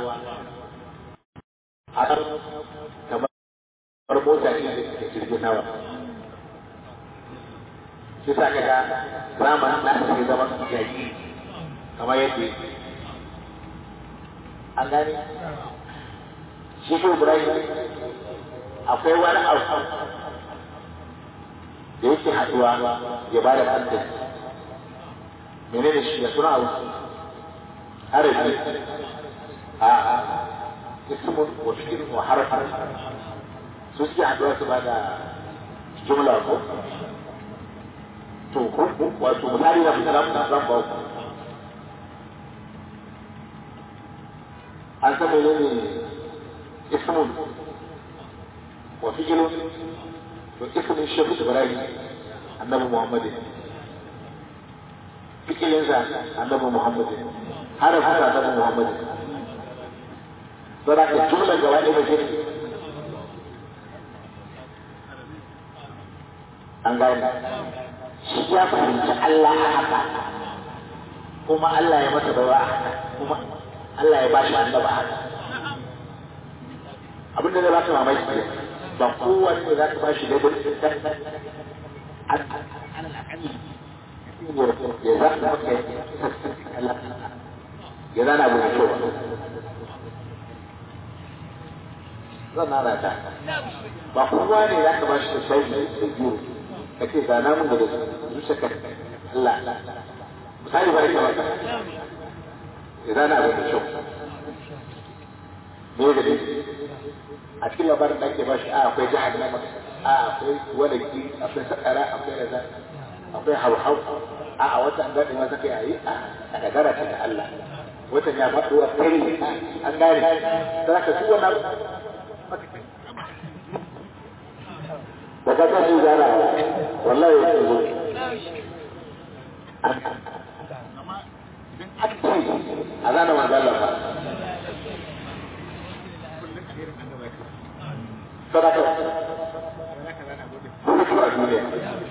[SPEAKER 3] a kan kamar mota ce da jirgin nawa shi sa kaga zamanin na ake zama yaƙi kamar yadda an gane shi shi Ibrahim akwai wani abu da yake haɗuwa ya ba da kanta menene shi ya suna abu harafi a ismun wa fi'lun wa harfan su suke haɗuwa su ba da jumla ko to ko wato misali na fitar da zan ba ku an san menene ismun wa fi'lun to ismin shehu ibrahim annabi muhammad fi'lin sa annabi muhammad harafin sa annabi muhammad saboda ka jumla gaba ɗaya da shi an gane shi ya fahimci Allah a haka kuma Allah ya masa bawa a haka kuma Allah ya bashi annaba a haka abinda zai baka mamaki ne ba kowane ne za ka bashi da gudu ya za ka maka ya zana abu da kyau zan nana ta ba kowa ne za ka bashi da shayi da biyu ka ce ga namun da zuciya ka Allah misali ba ita wata ya zana abin da kyau me da ne a cikin labarin da ake bashi a akwai jihar nama a akwai walaki akwai sakara akwai raza akwai hauhau a a wata an daɗe masa kai a yi a dagara ce da Allah watan ya faɗo a kai an gane za ka su wannan da ka tashi gyara wallahi ya zo a zana magana ba sadaka kuma kuma duniya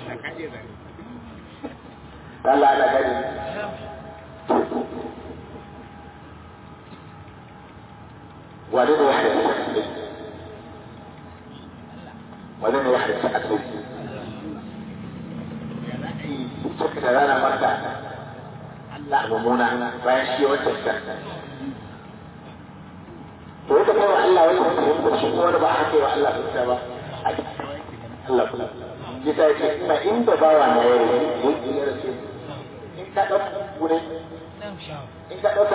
[SPEAKER 3] Allah ana gani wani ne ya haɗa ولم يحدث أكل suka da rana mata Allah mummuna bayan shi wancan can to yadda kai wa Allah wani mutum shi kuma wani ba haka wa Allah fita ba Allah kula ya sa ce ina inda bawa na yau yake ya rasu in ka ɗauka wuri in ka ɗauka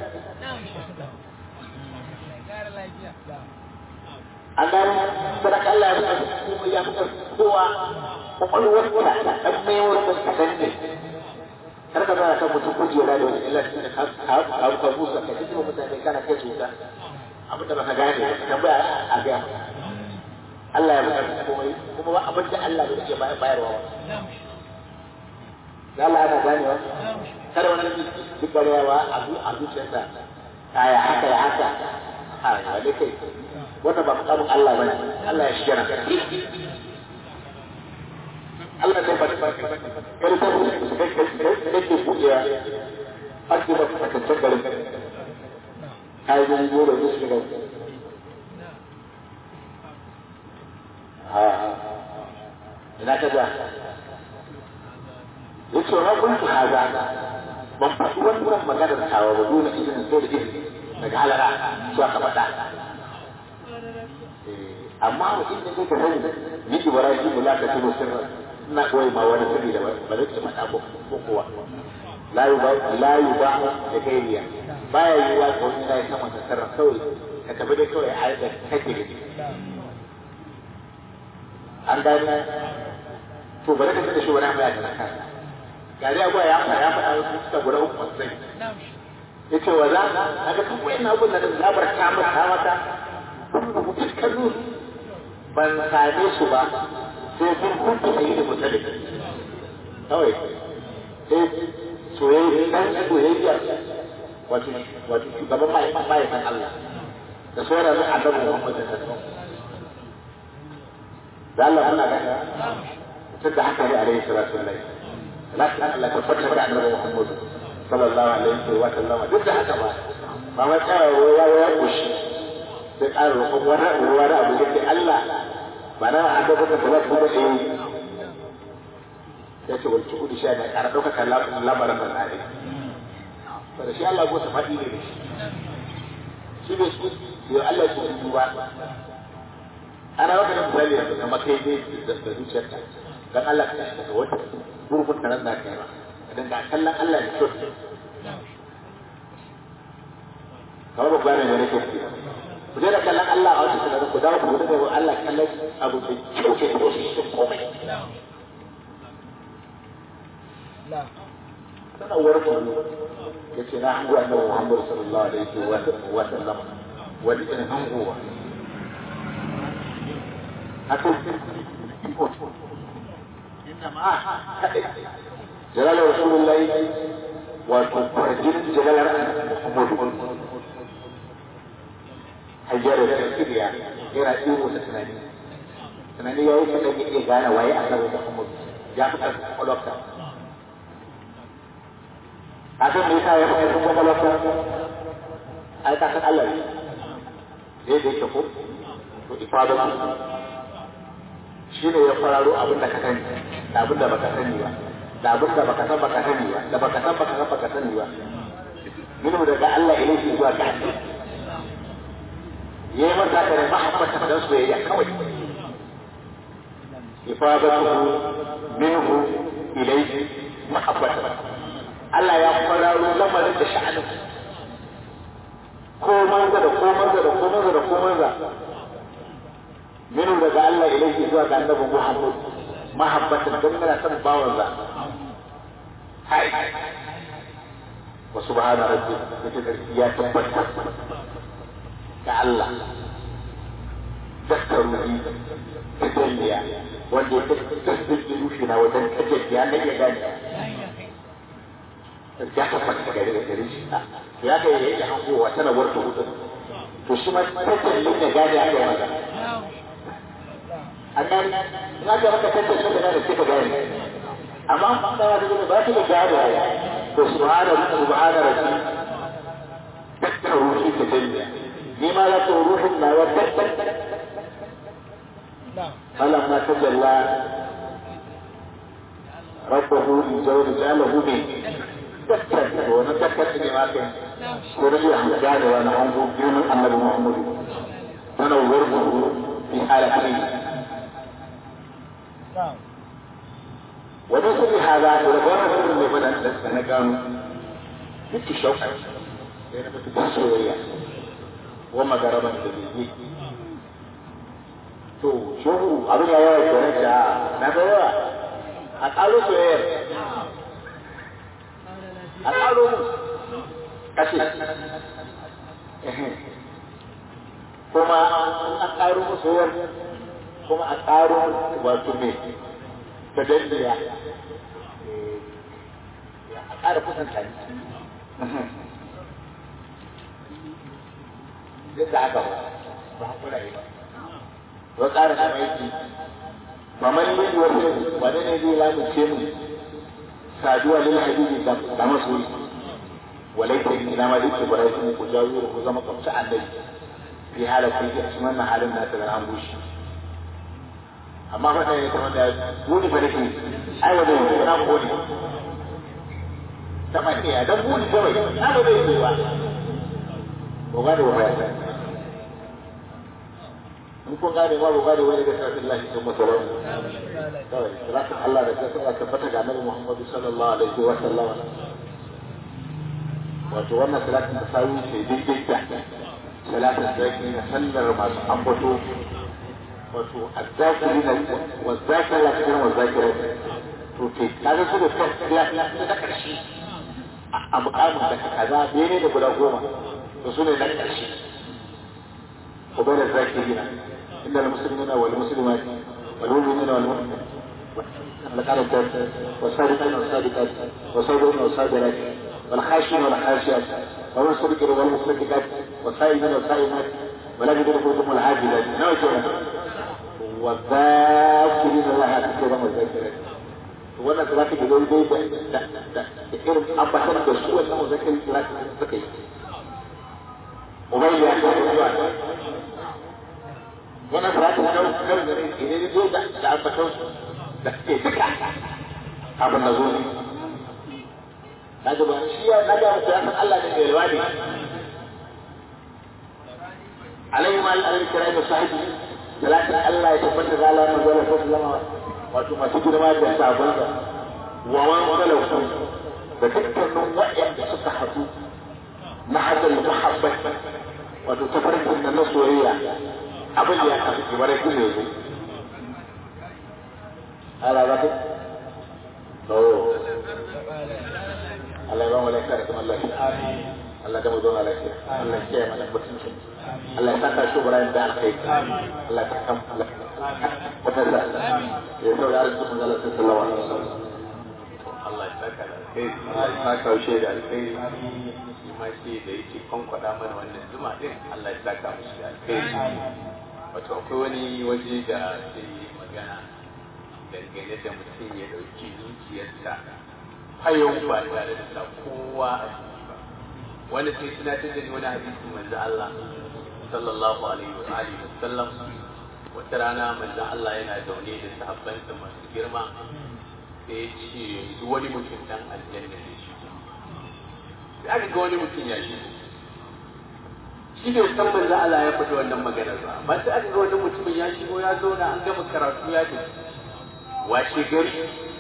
[SPEAKER 3] an gano sadaka Allah ya fi kuma ya fi kowa kwakwalwar ta ɗan maiwar da kaɗan ne kar ka zara kan mutum kujera da wani illa cikin ka ka busa ka ji kuma mutane kana kai su ta abin da baka gane ka tambaya a gaya Allah ya fi komai kuma ba abin da Allah bai ke bayarwa ba da Allah ana ganewa kada wani duk garewa a zuciyarsa ya haka ya haka a wale kai wannan ba mukamin Allah bane Allah ya shiga Allah zai faɗi kar ta kake buɗewa ake ba takaccen garin kayan yi da su shiga ina ka ja yace wa kuntu haza ban faɗi wannan maganar tawa ba dole izinin sai da izini daga halara su aka faɗa amma wa inda kake sani ni ibrahim la ka tuno sirra ina koyi ma wani sirri da ba zai faɗa ko ko kowa la yuba la yuba da kairiya baya yiwa ko ni na sama da sirra kawai ka tafi dai kawai a da kake da an gani to bari ka da shi wani amma ya tana kan gari abuwa ya faɗa ya faɗa wasu suka guda uku masu sai ya ce wa za a ga kuma yana abin da zabar kamar ta mata dukkanin ban same su ba sai sun kuntu a yi da mutane kawai sai soyayya dan soyayya wato wato shugaban ma'aikatan Allah da sauran na annabi Muhammad da sallallahu da Allah muna gani tun da haka ne alaihi salatu wallahi lakin Allah ta fata da annabi Muhammad sallallahu alaihi wa sallam duk da haka ba ba mai tsaya ya ya kushi sai ƙara roƙon wani wani abu da ke Allah ba na an da kuka kula kuma eh ya ce wal tu'udu sha da ƙara ɗaukaka lamarin da tsare ba da shi Allah ko ta faɗi ne shi shi bai ya Allah ya ci duba ana maka da misali yanzu kamar kai ne da zuciyarka dan Allah ka tashi daga wata gurgun da nan da kai ba idan ga kallon Allah ne kyau kamar babba ne ne ke ku je da kallon Allah a wata sanar ku dawo ku da Allah kallon abu da kyau ke da shi komai sanarwar ku ya ce na hango annabi Muhammad sallallahu alaihi wa sallam wani irin hangowa haka إنما جلال رسول الله وتفرجين جلال محمد حجار التفكير يعني غير أسير وتسناني سناني يا إيش اللي يجي قال ويا أسر محمد جاءت قلوبك عشان ليس يفهم قلوبك أي تحت الله ليه دي تقول إفادة shi ne ya fararo abin da ka sani da abin da baka sani ba da abin da baka san baka sani ba da baka san baka san baka sani ba minu daga Allah ilaihi zuwa ga Allah yayi masa ka da mahabbata da soyayya kawai ifadatuhu minhu ilaihi mahabbata Allah ya fararo lamarin da sha'anin ko manza da ko manza da ko manza da ko manza minu daga Allah ilaihi zuwa ga annabi Muhammad mahabbatan don yana son bawan za hai wa subhana rabbi yace ya tabbata ga Allah dakkaruhi tajalliya wanda ya tasdiki rushi na wajen tajalliya na iya gani ya tabbata gare da gare shi ya ga yayi hankowa tana warta hudu to shi ma tajallin ya gane a kai magana annan na ga maka tantance da da kika gane amma an da wani da ba ki da gane to subhana subhana rabbi takka ruhi ta dalla ni ma la to ruhin na wa takka فلما تجلى ربه لزوج جعله من تكتب ونتكتب لما كان ورجع حمدان وانا انظر دون النبي محمد تنورته في حالتين ومثل هذا ولقونا في من أنا كانوا بنت شوكة لأن بنت سوريا وما قربا تبيني to shehu abin ya yawa kenan da na ga yawa a ƙaro soyayyar a ƙaro mu kashe kuma a ƙaro mu soyayyar kuma a ƙaro wato me ta dandiya a ƙara kusanta ne duk da haka ba ba hakura yi ba wa ƙara kama yake ba man yi wasu wani ne zai lamunce mu saduwa lil habibi da masoyi walaita ina ma duk bara su ku jawo ku zama kamci annabi fi halatu a cikin wannan halin da ta ga an bushe amma fa sai ta wanda gudi fa dake ai wanda yake na gudi ta mace ya dan gudi kawai na ba zai yi ba ko ga da waya in kun gane ma ba gane wani da sarfin lahi sun masarar kawai salatin Allah da kasar a tabbata ga Annabi Muhammadu sallallahu alaihi wa sallam wato wannan salatin da sawi ce daidai da salatin da yake na sallar masu ambato wato azzakiri na wazzakira la cikin wazzakira to ke kaga su da tafiya ta karshe a mukamin da kaza bene da guda goma to su ne na karshe وبين الذاكرين إن المسلمين والمسلمات والمؤمنين والمؤمنات والصادقين والصادقات والصابرين والصابرات والخاشعين والخاشعات والمصدقين والمصدقات والصائمين والصائمات ولا يدرك فوقهم العاجلات نوع والذاكرين الله كثيرا والذاكرات wannan salati da zai dai da da irin abbatar da su wannan muzakkari salati suka yi ubayya ya zuwa wannan salatin da kan da ne ne zo da da ambaton da ke duka abin da zo ne kaga ba shi ya naga mutu ya san Allah ne mai riwani alaihi ma alaihi kira da sahibi salatin Allah ya tabbata ga Allah manzo Allah sallallahu wato masu girma da sabonsa wa man salatu da dukkanin waɗanda suka haɗu na hadal muhabbat wato tafarkin nan na soyayya abin da ya kafa kibar su ne su ala ba to Allah ya ba mu lafiya da kuma lafiya Allah da mu zauna lafiya Allah ya kiyaye mana mutunci Allah ya saka shi Ibrahim da alkai Allah ya kam Allah wata sa ya saurara su mun Allah sallallahu alaihi wasallam
[SPEAKER 4] Allah ya saka da alkhairi Allah ya saka shi da alkhairi shi ma shi da yake kwankwada mana wannan zuma din Allah ya saka mishi da alkhairi wato akwai wani waje da ke magana dangane da mutum ya dauki zuciyarsa hayan ba tare da sa kowa a ciki ba wanda sai tunatar da ni wani hadisi manzo Allah sallallahu alaihi wa alihi wa sallam wata rana manzo Allah yana zaune da sahabbansa masu girma sai ya ce yanzu wani mutum dan aljanna ne shi sai aka ga wani mutum ya shi shi bai san manzo Allah ya faɗi wannan maganar ba ba sai aka ga wani mutumin ya shigo ya zauna an gama karatu ya tafi washe gari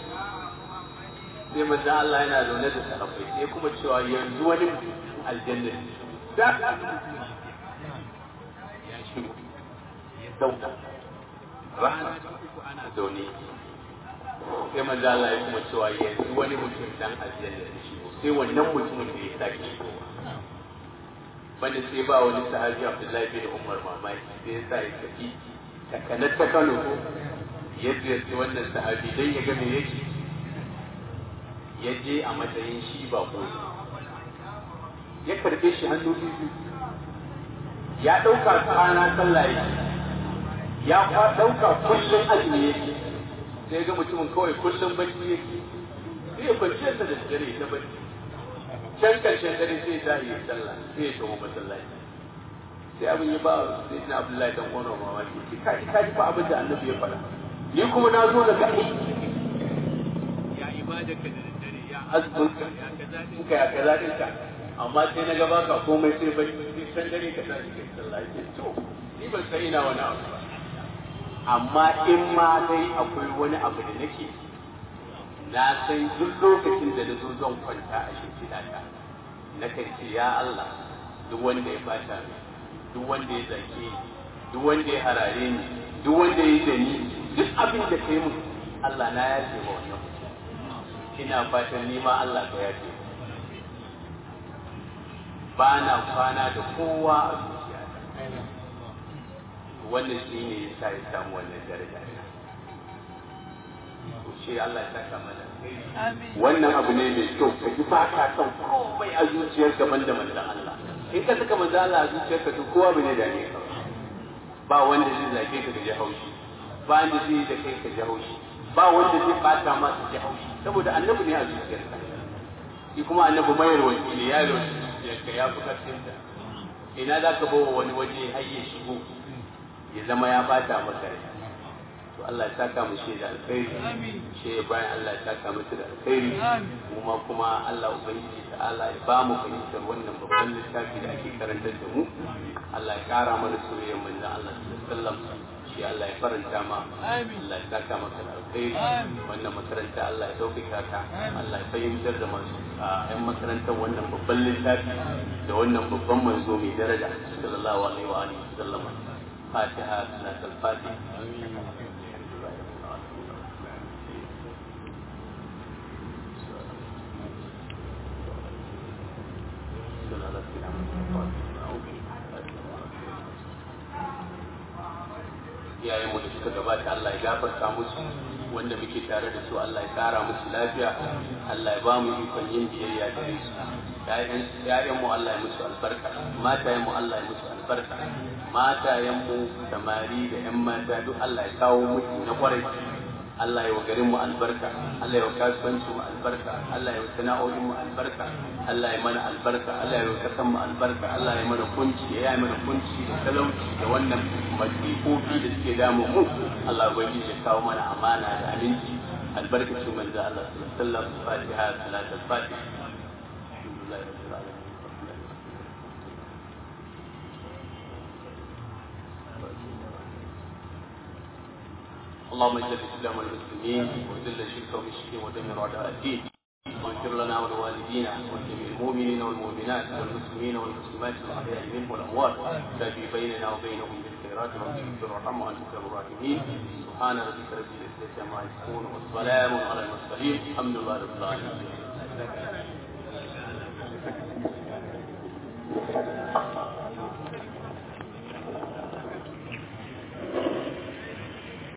[SPEAKER 4] sai manzo Allah yana zaune da sahabbai sai kuma cewa yanzu wani mutum aljanna ne da ya shigo ya zauna rana ana zaune sai manzo Allah ya kuma cewa yanzu wani mutum dan aljanna ne shigo sai wannan mutumin da ya sake shigowa wanda sai ba wani sahabi Abdullahi bin Umar mamaki sai ya sa ya tafi takanar ta Kano ya ziyarci wannan sahabi dan ya ga me yake ya je a matsayin shi ba ko ya karbe shi hannu biyu ya ɗauka kwana sallah yake ya kwa ɗauka kullum azumi yake sai ga mutumin kawai kullum bacci yake sai ya kwanciyar sa da dare ta bacci can karshen dare sai ta yi sallah sai ya tawo masallaci sai abin ya ba sai na abdullahi dan uwan mamaki ki ka ka ji fa abin da annabi ya faɗa ni kuma na zo daga aiki ya ibada ka da dare ya azumin ka ya kaza din ka ya kaza din ka amma sai na gaba ka komai sai bacci sai can dare ka tashi kai sallah ke to ni ban san ina wani abu ba amma in ma dai akwai wani abu da nake na san duk lokacin da na zo zan kwanta a shimfiɗa ta na kan ce ya Allah duk wanda ya bata ni duk wanda ya zake ni duk wanda ya harare ni duk wanda ya da ni duk abin da kai mun Allah na ya ce wa wannan ina fatan ni ma Allah ka yafe ba na kwana da kowa a zuciyata wannan shi ne ya sa ya samu wannan daraja to shi Allah ya saka mana wannan abu ne mai kyau ka ji ba ka son komai a zuciyar gaban da manzon Allah in ka saka manzon Allah a zuciyar ka to kowa bane da ne ba wanda zai zage ka da ji haushi ba wanda zai yi da kai ka ji haushi ba wanda zai bata ma ka ji haushi saboda annabi ne a zuciyar ka shi kuma annabi mayar wani ne ya rawaci zuciyarka ya fi karfin ta ina za ka bawa wani waje har ya shigo ya zama ya bata maka rai to Allah ya saka mu shi da alkhairi shi bayan Allah ya saka musu da alkhairi kuma kuma Allah ubangiji ta'ala ya ba mu fahimtar wannan babban littafi da ake karantar da mu Allah ya kara mana soyayyar manzon Allah sallallahu alaihi wasallam shi Allah ya faranta ma Allah ya saka maka da alkhairi wannan makaranta Allah ya dauka ka Allah ya fahimtar da masu a yan makarantar wannan babban littafi da wannan babban manzo mai daraja sallallahu alaihi wa alihi wasallam fatiha salatul fatiha iyayenmu da suka gabata Allah ya gafarta musu wanda muke tare da su Allah ya kara musu lafiya Allah ya ba mu ikon yin biyayya gare su ƴaƴanmu Allah ya musu albarka matayenmu Allah ya musu albarka matayenmu samari da ƴan mata duk Allah ya kawo musu na kwarai Allah ya wa garin mu albarka Allah ya wa kasuwanci mu albarka Allah ya wa sana'o'in mu albarka Allah ya mana albarka Allah ya wa kasan mu albarka Allah ya mana kunci ya yi mana kunci da talauci da wannan masifofi da suke damu mu Allah ubangiji ya kawo mana amana da aminci albarkacin manzo Allah sallallahu alaihi wasallam Fatiha salatul Fatiha alhamdulillah rabbil alamin اللهم اجعل الاسلام والمسلمين وذل الشرك والمشركين ودمر اعداء الدين واغفر لنا ولوالدينا ولجميع المؤمنين والمؤمنات والمسلمين والمسلمات الاحياء منهم والاموات تابي بيننا وبينهم بالخيرات ربنا اغفر وارحم وانت خير الراحمين سبحان ربك رب العزه عما يصفون والسلام على المرسلين الحمد لله رب العالمين